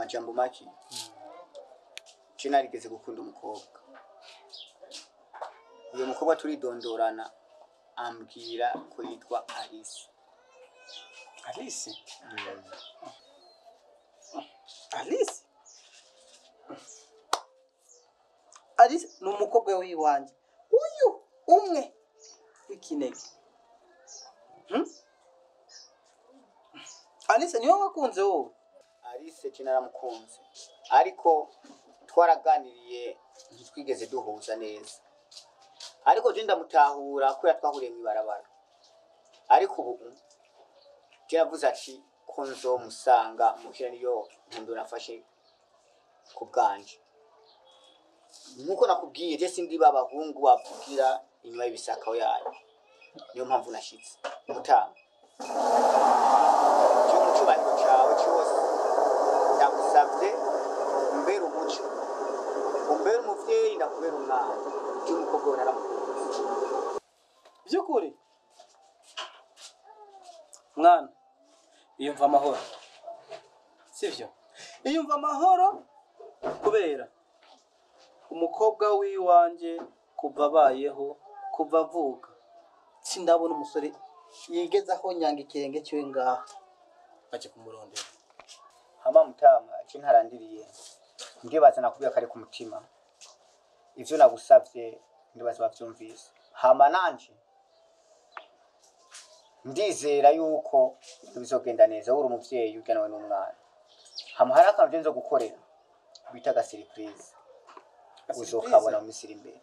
majambo make je narigeze gukunda umukobwa uyo mukobwa turidondorana ambwira ko yitwa Alice alice alice alice ni umukobwa w'iwanjye uyu umwe w'ikinege Hmm? alice niwe wakunze wowe Alice je naramukunze ariko twaraganiriye ntitwigeze duhuza neza ariko je ndamutahura kubera twahuriye mw'ibarabara ariko ubu je navuze ati ko nzomusanga muhira niyo ntundo nafashe ku bwanje nkuko nakubwiye je sindi babahungu bavugira inyuma y'ibisakaho yayo niyo mpamvu nashitse mutama je mu cubahiro cawe cose ndagusavye umbere umuco umbere umuvyeyi ndakubera umwana je umukobwa we naramukunze by'ukuri mwana iyumva amahoro sibyo iyumva amahoro kubera umukobwa w'iwanjye kuva abayeho kuva avuka sindabona umusore yigeze aho nyanga ikirenge cyiwe ngaha bajya kumurondera hama mutama je ntarandiriye ndibaza nakubwira kari ku mutima ivyo nagusavye ndibaza bavyumvise hama nanje ndizera yuko bizogenda neza uri umuvyeyi ujyanawe n'umwana hama hari akantu je nzo gukorera bita agasiripurize uzokabona mu minsi iri imbere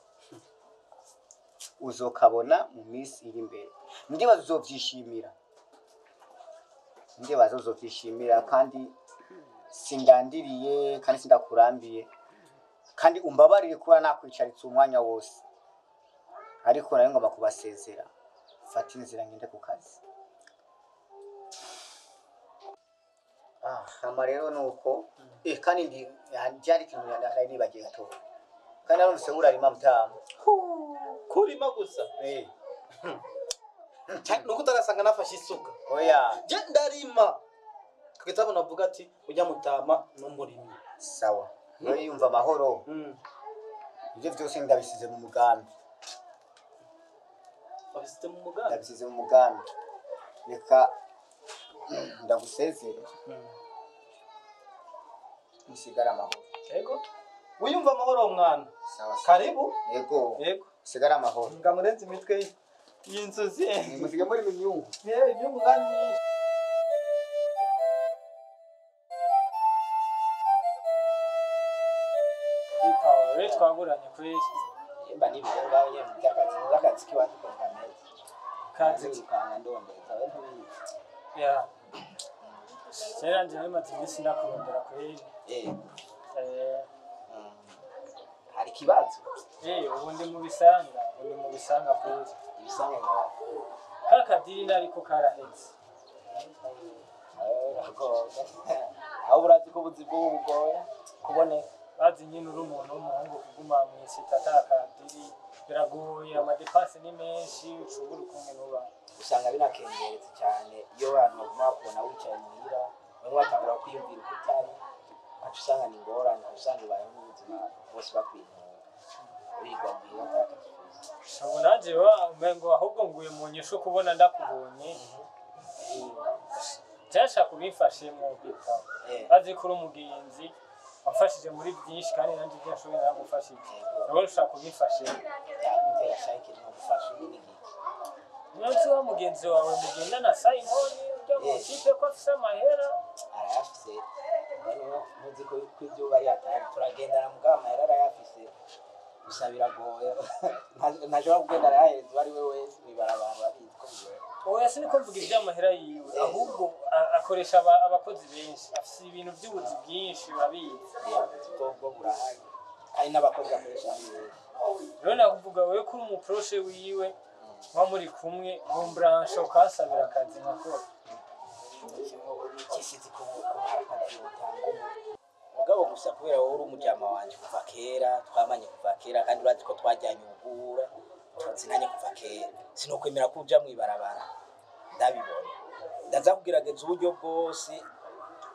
uzokabona mu minsi iri imbere ndibaza uzovyishimira ndibaza uzovyishimira kandi sindandiriye kandi sindakurambiye kandi umbabarire kuba nakwicaritse umwanya wose ariko nawe ngomba kubasezera fata inzira ngende ku kazi ah hama rero nuko eh kandi ndi byari ikintu nari nibagiye gatoya kandi narumvise urarima mutamu kurima gusa eh nuko utarasanga nafashe isuka oya je ndarima kugeza aho navuga ati ujya mutama n'umurimi sawa nawe yumva amahoro ibyo byose ndabisize mu mugambi wabisize mu mugambi ndabisize mu mugambi reka ndagusezere musigare amahoro yego wiyumva amahoro mwana sawa sawa karibu yego yego musigare amahoro ngamurenze imitwe y'inzuzi musige muri minyungu yewe iby'umwanya bikawe twaguranye kuri yemba n'ibyo ngaho nyine by'akazi by'akazi k'iwacu ko kameze kazi zirukanga ndondeza we ntubizi ya kera njye bimaze iminsi ndakurondera kuri eh eh mm. hari ikibazo eh ubu ndi mu bisanga ubu ndi mu bisanga kuri ibisanga nkawe ka kadiri ariko karahetse aho urazi ko ubuzi bw'ubu bugoye kuboneka bazi nyine uri umuntu w'umuhungu kuguma mu isita ata kadiri biragoye amadepasi ni menshi ushobora ukumwe n'uba usanga binakengeretse cyane iyo abantu baguma bakubona wicaye muhira bamwe batangura kwiyumvira uko utari aca usanga ni ingorane aca usanga ubayeho n'ubuzima bose bakwintura wirirwa muhira atakakifuza ubu nanjye wa umengo ahubwo nguye mu nyishu kubona ndakubonye byashaka kubimfashemo bitabo eh bazi ko uri umugenzi wafashije muri byinshi kandi nanjye ibyo nshoboye naragufashije nawe ushaka kubimfashemo yagutera shayike no gufasha undi n'igiki umunsi wa mugenzi wawe mugendana sayimoni ujya mu kipe ko afise amahera arayafise rero ntuzi ko ko ibyo bari atari turagendana mugabo amahera arayafise gusa biragoye Nta- ntashobora kugenda arayahereza uwo ari we wese mw'ibarabara babizi ko bigoye oya siniko mvuga iby'amahera yiwe ahubwo a- akoresha aba- abakozi benshi afise ibintu by'ubuzi bwinshi urabizi ubwo bwo burahari hari n'abakozi bakoresha ari benshi rero nakuvuga wowe ko uri umuporoshe wiwe muba muri kumwe mu buranshe ukahasabira akazi nkakora kisizi ko ko hari akazi utanga ubu mugabo gusa kubera wowe uri umujyama wanje kuva kera twamanye kuva kera kandi urazi ko twajyanye ubugura tuzinanye kuva kera sinokwemera ko uja mw'ibarabara ndabibona ndaza kugerageza uburyo bwose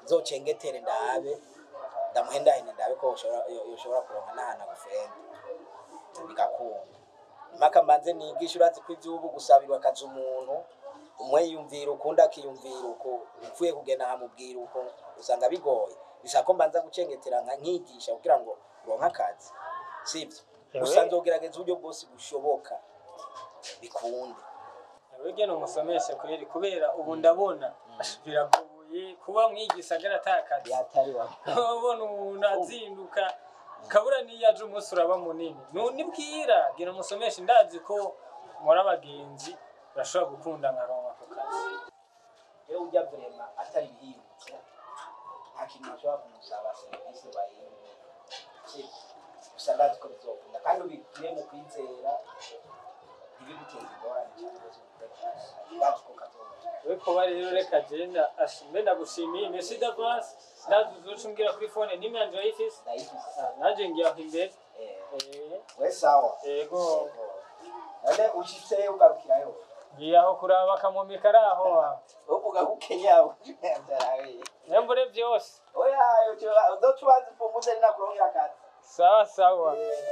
nzocengetere ndabe ndamuhendahende ndabe ko yoshobora yo- yoshobora kuronka n'ahantu agufenda bigakunda impaka mbanze nigisha urazi ko ivy'ubu gusabirwa akazi umuntu umwe yiyumvira ukundi akiyumvira uko upfuye kugenda nkamubwira uko usanga bigoye bisaba ko mbanza gucengetera nka nkigisha kugira ngo uronke akazi sivyo gusa nzogerageza uburyo bwose bushoboka bikunde Wege ni umusomeshe kweri kubera ubu ndabona biragoye kuba mwigisagara atakazi yatari wa ubona umuntu azinduka kabura niyo aje umunsi uraba munini Nu- nibwira gira umusomeshe ndazi ko muri abagenzi urashobora gukunda nkaronka ako kazi rero ujya vrema atari bihindutse nta kintu bashobora kumusaba serivisi bayimwe gusa ndazi ko bizokunda kandi ubigire mu kwizera ntibiguteze ingorane cyane rwose ndazi ko kazoza we kuba rero reka genda ashimbe ndagushimiye merci d'avance ndazi uzoca umbwira kuri fone nimero yanje urayifise ndayifise Ah, naje ngiye aho imbere Eh, Eh, we sawa yego none ushitse ugarukirayo ngiye aho kuraba akamumi kari aho wa. uvuga ko ukenya byarawe nembure vyose oya uzoca ubanza upfumuze rinakurongera akazi sawa sawa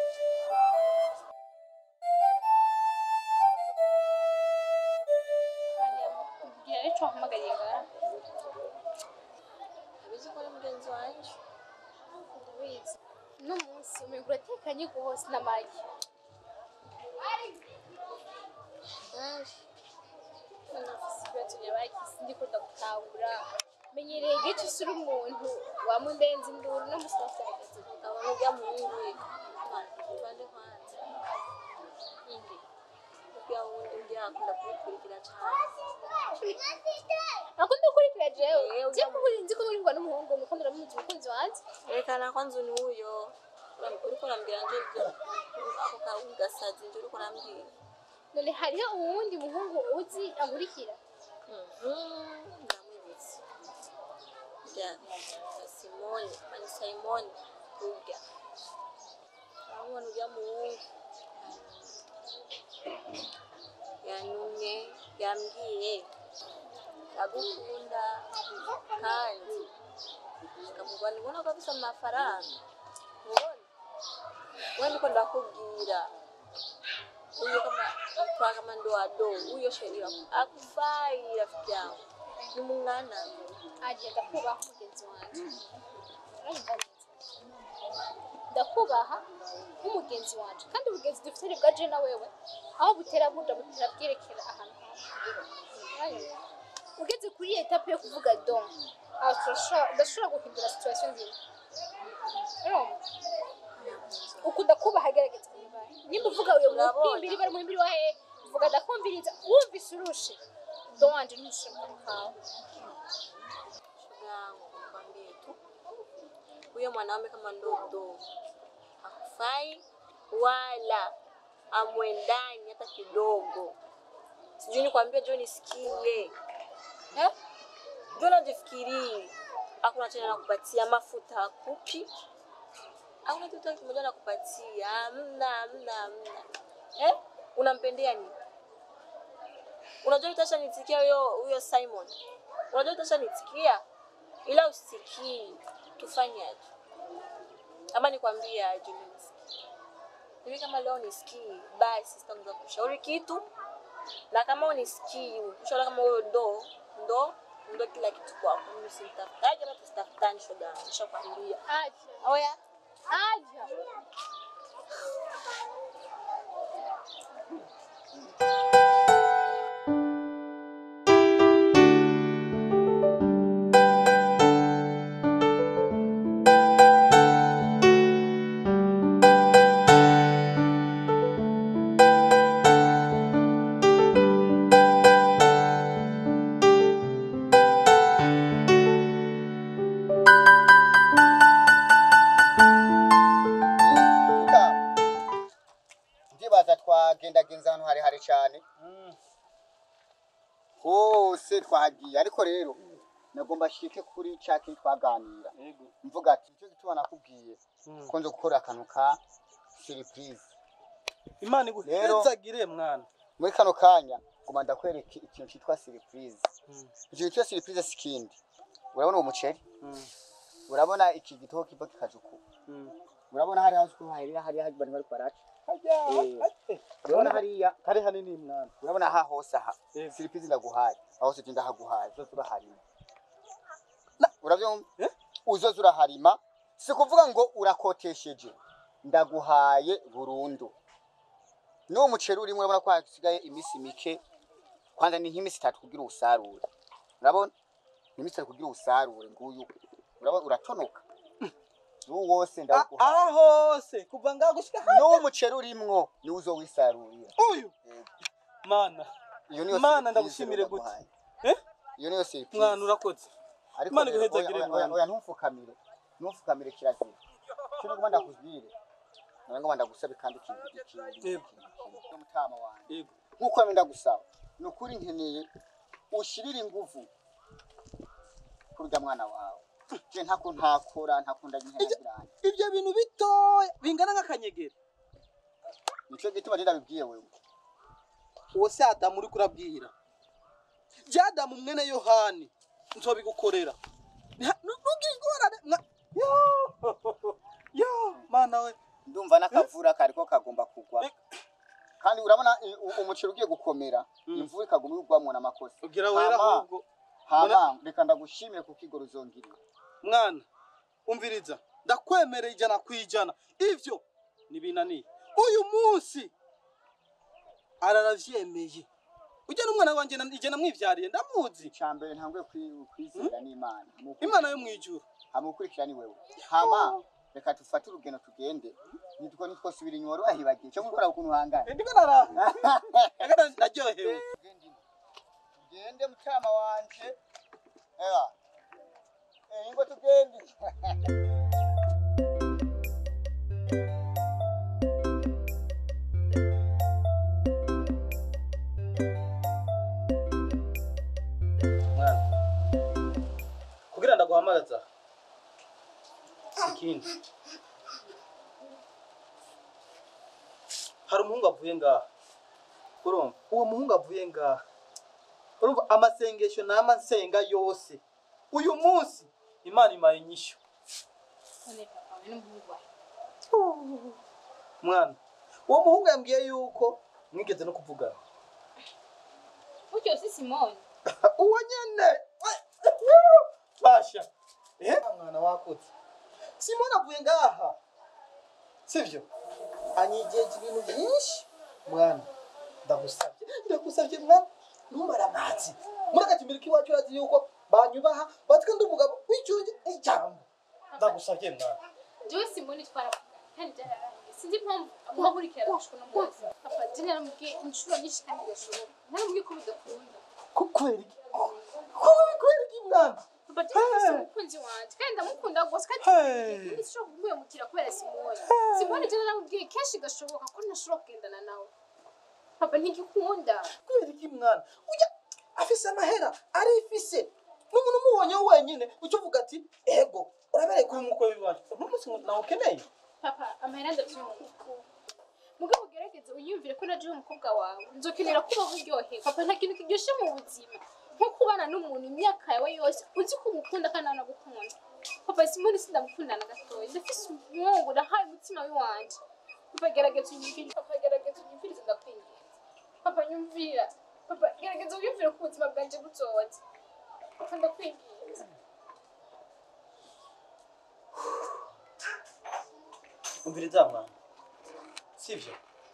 Mbwira rero icyo wahamagariye ngaha abizi ko ari mugenzi wanjye ndabizi uno munsi umenga uratekanye rwose n'amagi none ufise ibibazo byabagisi ndiko ndagutahura menyereye igice usura umuntu wamundenza induru no musi wasagaze ukabona ujya mu wundi tubande kwanza indi ujya wundi ujya akunda kubikurikira cyane akunda gukurikira jewe Eh, je kuko nzi ko muringwa n'umuhungu nuko ndaramuzi umukunzi wanje yerekana ko nzu ni uyo uriko urambwira nje ibyo ako kawe gasazi nje uriko urambwira none hariho uwundi muhungu uzi ankurikira ndamwibutse rya simoni ani simoni urya urabona ujya mu wundi yanumye yambwiye ndagukunda kandi nkamubona ubona ko afite amafaranga ubona we niko ndakubwira huyo kama kwa kama ndoado huyo sheria akufai rafiki yangu ni mung'ana agenda kubaha umugenzi wanjye urumva neza ndakubaha nk'umugenzi wanjye kandi ubugenzi dufite ni bwa jena wewe aho butera buja butera bwerekera ahantu hamwe ugeze kuri iyi etape yo kuvuga don aho turashobora udashobora guhindura situation nzima urumva ukunda kubaha gerageza kubibaye nimba uvuga uyu Urabona. muhimbiri bari muhimbiri wa hehe uvuga ndakumviriza wumvise urushe don wanje ntushobora kawe shoga yangu nikwambie tu huyo mwanaume kama ndodo hakufai wala amwendani hata kidogo sijui nikwambia jo nisikie eh? jo najifikirii hakuna tena nakupatia mafuta akupi hakuna kitu hata kimoja nakupatia amna amna amna eh? unampendea nini unajua itasha nitikia huyo huyo simon unajua itasha nitikia ila usikii tufanyaje ama nikwambie aje mimi nisikii. mimi kama leo nisikii basi sitaanza kushauri kitu na kama unisikii ushauri kama huyo ndo ndo ndo kila kitu kwako mimi simtafutaje hata tusitafutani shoga yangu nishakwambia aja oya aja Muka, ndibaza twagendagenza ahantu harehare cyane hose twahagiye ariko rero nagomba shike kuri cya kintu twaganira mvuga ati nicyo gituma nakubwiye ko nzo gukora akantu ka surprise imana Rero- iguhezagire mwana muri kano kanya ngoma ndakwereka ikintu cyitwa surprise ikintu cyitwa surprise si kindi urabona uwo muceri Mm. urabona iki gitoki kiva kikaja uku Mm. urabona hariya uko hariya hariya hari bari bari baraca Eh. urabona hariya kari hanini mwana urabona aha hose aha Eh. siripizi ndaguhaye aho se genda haguhaye uzoza uraharima Na- uravyumva Eh? uzoza uraharima si kuvuga ngo urakotesheje ndaguhaye burundu n'uwo muceri urimo urabona ko hasigaye iminsi mike kwanza ni nk'iminsi itatu kugira uwusarure urabona ni iminsi itatu kugira uwusarure nguyu urabona uratonoka n'uwo wose Ah, ndaguhaye aha hose kuva ngaho gushika hano n'uwo muceri urimwo niwo uzowisarurira uyu mana iyo niyo Mana, surprise ndagushimire rero gute? ndaguhaye. Eh? iyo niyo surprise mwana urakoze ariko Imana rero, iguhezagire oya- mwana. oya- oya ntumfukamire ntumfukamire kirazira cyo ngomba ndakubwire nawe ngomba ndagusabe kandi ikintu ikintu Yego. ikintu mutama wanjye yego nkuko wenda ndagusaba ni ukuri nkeneye ushirire inguvu kuri urya mwana wawe je ntako ntakora ntakunda nyihenagiranye ibyo bintu bitoya bingana nk'akanyegeri nico gituma je ndabibwiye wewe uwo si adamu uri kurabwira jya adamu mwene yohani nzobigukorera Nta- nu- ntugire ingorane mwa- yo yo mana we ndumva n'akavura kariko kagomba kugwa Eh. kandi urabona i- u- umuceri ugiye gukomera Mm. imvura ikaguma igwamwo n'amakosa ugira wera Hama. ahubwo hama reka ndagushimire kuko igoro uzongirira mwana umviriza ndakwemerera ijana ku ijana ibyo ntibinaniye uyu munsi araravyemeye ujya n'umwana wanjye na- ijye namwivyariye ndamuzi icya mbere ntanguye kwi- kwizera n'imana imana yo mwijuru hama ukurikira ni wewe hama reka dufate urugendo tugende nitwo nitwosubira inyuma wahibagiye cyo gukora ukuntu uhangana ndiko nara Ega naryohewe tugende mutama wanje eba eh ingo tugende mwana kugira ndaguhamagaza ikindi hari umuhungu avuye ngaha urumva uwo muhungu avuye ngaha urumva amasengesho nama nsenga yose uyu munsi imana imaye inyishyu none papa we n'umuhungu wawe mwana uwo muhungu yambwiye yuko mwigeze no kuvugana buryo si simoni uwo nyene basha eh mwana wakutse simoni avuye ngaha sivyo anyigeje ibintu byinshi mwana ndagusabye ndagusabye mwana ntumara amazi muri agatimiro k'iwacu urazi yuko banyubaha batwe ndi umugabo w'icyunge ijambo ndagusabye mwana jewe simoni twaravugana kandi byararangiye sinzi impamvu muhahurikira arashwe no munsi papa je naramubwiye inshuro nyinshi kandi gashoboka naramubwiye ko bidakunda Ku- kubera iki Ku- kubera iki mwana papa je nafise umukunzi wanje kandi ndamukunda rwose kandi Hey. ndishobora kumwemukira kubera simoni simoni je naramubwiye kenshi gashoboka ko ntashobora kugendana nawe papa ntigikunda kubera iki mwana ujya afise amahera arifise n'umuntu umubonye wenyine uca uvuga ati ego urabereye kuba umukwe w'iwacu n'umunsi nawe ukeneye papa amahera ndavyumva mugabo ugerageze unyumvire ko naje umukobwa wawe nzokenera kubaho uryohewe papa nta kintu kiryoshe mu buzima nko kubana n'umuntu imyaka yawe yose uzi ko umukunda kandi anagukunda papa simoni sindamukunda na gatoya ndafise umwungu nahaye umutima w'iwanje papa gerageza unyumvire papa gerageza unyumvirize ndakwinginze papa nyumvira papa gerageza unyumvire ko ubuzima bwanje buzoza papa ndakwinginze umviriza mwana sivyo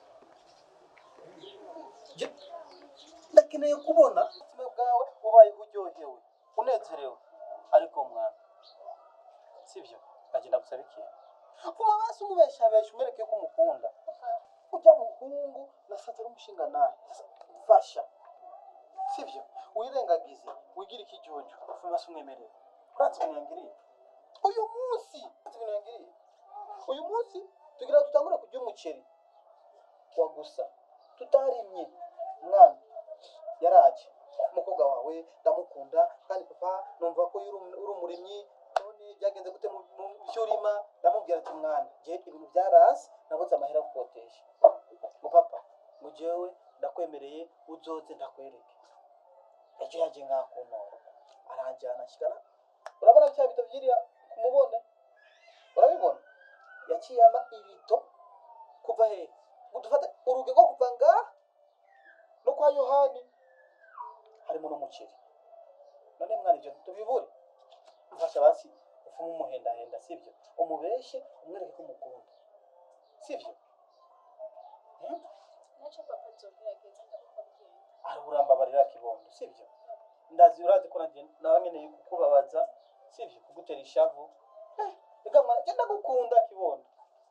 Je- ndakeneye kubona ubuzima bwawe ubayeho uryohewe unezerewe ariko mwana sivyo ndagenda gusaba ikintu vuma basi umubeshabesha umwereke ko umukunda ujya muhungu nasanze ari umushinga nawe mfasha sivyo wirengagize wigire ikijuju vuma basi umwemerere uratse ibintu yangiriye uyu munsi uratse ibintu yangiriye uyu munsi tugira ngo dutangure kurya umuceri wa gusa tutarimye mwana yaraje umukobwa wawe ndamukunda kandi papa numva ko uri um- uri umurimyi none byagenze gute mu mu byo urima ndamubwira ati mwana je ibintu byarasi nabuze amahera yo gukotesha ngo papa ngo jewe ndakwemereye uzoze ndakwereke ejo yaje ngakuntora aranjyana ashikana urabona bya bito byiriya ku mubone urabibona yaciye ama ibito kuva he ngo dufate urugi rwo kuva ngaha no kwa yohani harimo n'umuceri none mwana ibyo tubibure mfasha basi ufume umuhendahenda sibyo umubeshe umwereke ko umukunda sibyo Hmm? nacyo papa azogerageza ndakubabwira araburambabarira kibondo sibyo ndazi urazi ko nanjye nawe nkeneye kukubabaza sibyo kugutera ishavu Eh, reka mwana genda gukunda kibondo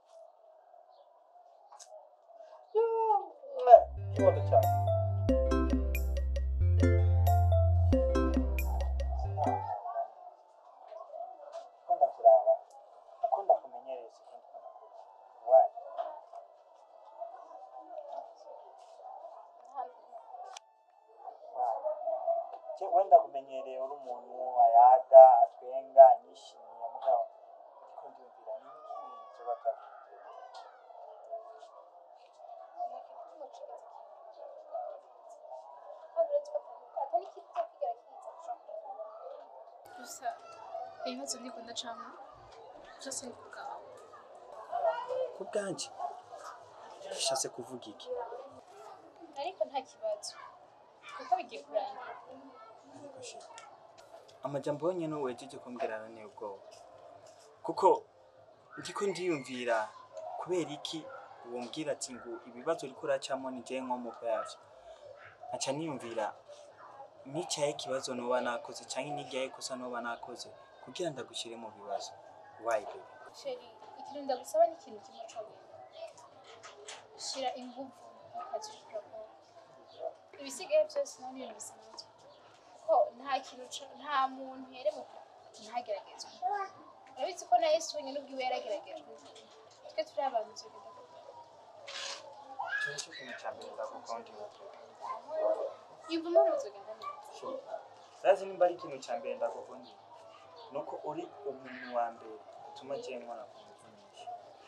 Yoo, mwe, kibondo cyane ukunda kuraba ukunda kumenyereza ikindi ukunda kuraba wayi je wenda kumenyereye uri umuntu ayaga atwenga anyishimiye mugabo ariko ndumvira ni iki zoba byakunze gusa ibibazo ndiko ndacamo byose ni ku bwawe ku bwanjye bishatse kuvuga iki ariko nta kibazo kuko bigiye kurangira ariko shit amajambo yonyine wejeje kumbwira aranteye ubwoba kuko ndiko ndiyumvira kubera iki wombwira ati ngo ibibazo uriko uracamo ni jewe nkomoko yavyo nkaca niyumvira nicaye ikibazo noba nakoze canke niryaye ikosa noba nakoze kugira ndagushyire mu bibazo why baby sheri ikintu ndagusaba ni ikintu kimwe cyonyine shira inguvu mu kazi ushobora gukora ibisigaye byose naho ni ibintu bisanzwe ko nta kintu ca- nta muntu yeremuka ntageragezwe urabizi ko na yesu wenyine ubwiwe yarageragejwe twe turi abantu tugenda gukora ico nico kintu ca mbere ndagukundira yumva impamvu tugenda neza sazi nimba ari ikintu ca mbere ndagukundira nuko uri umuntu wa mbere utuma jewe nkora ku nguvu nyinshi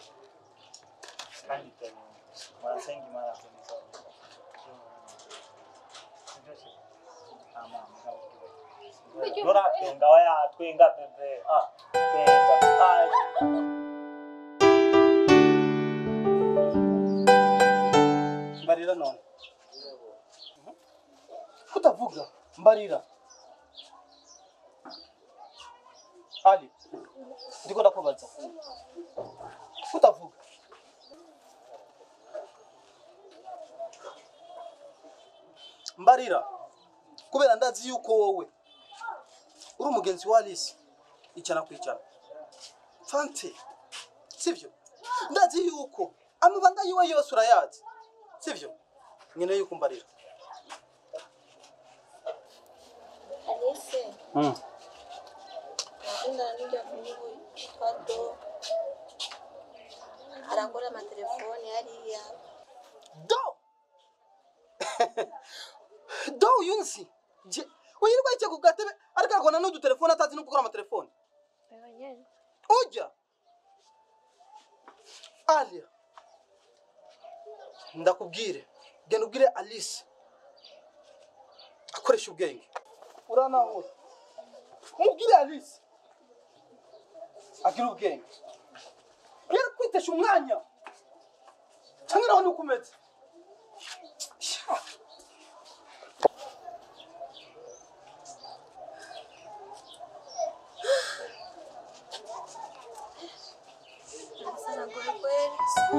kandi ibyo bintu murasenga imana kumiza nuratwenga waya twenga bebe ah twenga ah mbarira none Mhm. kutavuga mbarira ali ndiko ndakubaza kutavuga mbarira kubera ndazi yuko wowe uri umugenzi wa Alice ijana ku ijana fante sibyo ndazi yuko amabanga yiwe yose urayazi sibyo nyine yuko mbarira Alice, nakundana n'ujya muhungu yitwa Do. Arakora amatelefoni hariya. do do uyu nzi je wirirwa yicaye ku gatebe ariko agona n'udutelefone atazi no gukora amatelefone Wewe nyene. ujya alia ndakubwire genda ubwire alice akoresha ubwenge uranahura umubwire alice agira ubwenge rero kwitesha umwanya cyangwa nawe nuko umeze Sha. Sana kweli kweli.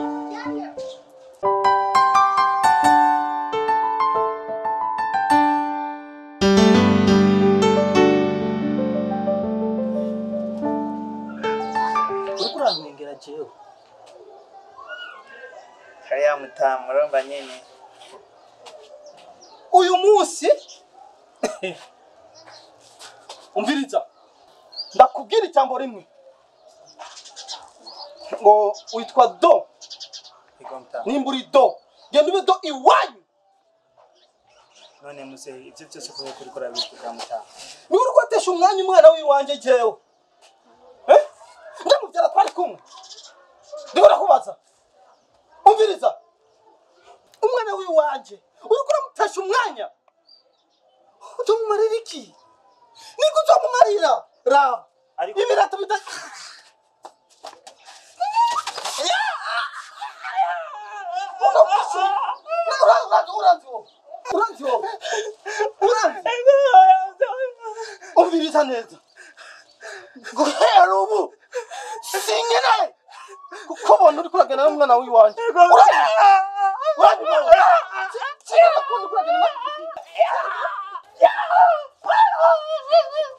uriko urantwengera jewe kariya mutamu urumva nyene uyu munsi umviriza ndakubwira ijambo rimwe ngo witwa do ego mutamu nimba uri do genda ube do iwanyu none muze ivyo vyose kubera ko uriko urabivuga mutamu niba uri kwatesha umwanya umwana w'iwanjye jewe Eh? ndamubyara twari kumwe ndiko ndakubaza umviriza umwana w'iwanjye uriko uramutesha umwanya uzomumarira iki niko uzomumarira raba ariko ibirato bita uranzi wowe uranzi wowe uranzi umviriza neza guhera ubu sinkeneye kukubona uri kuragana n'umwana w'iwanjye uranzi uranzi wowe sinkeneye kubona uri kuragana na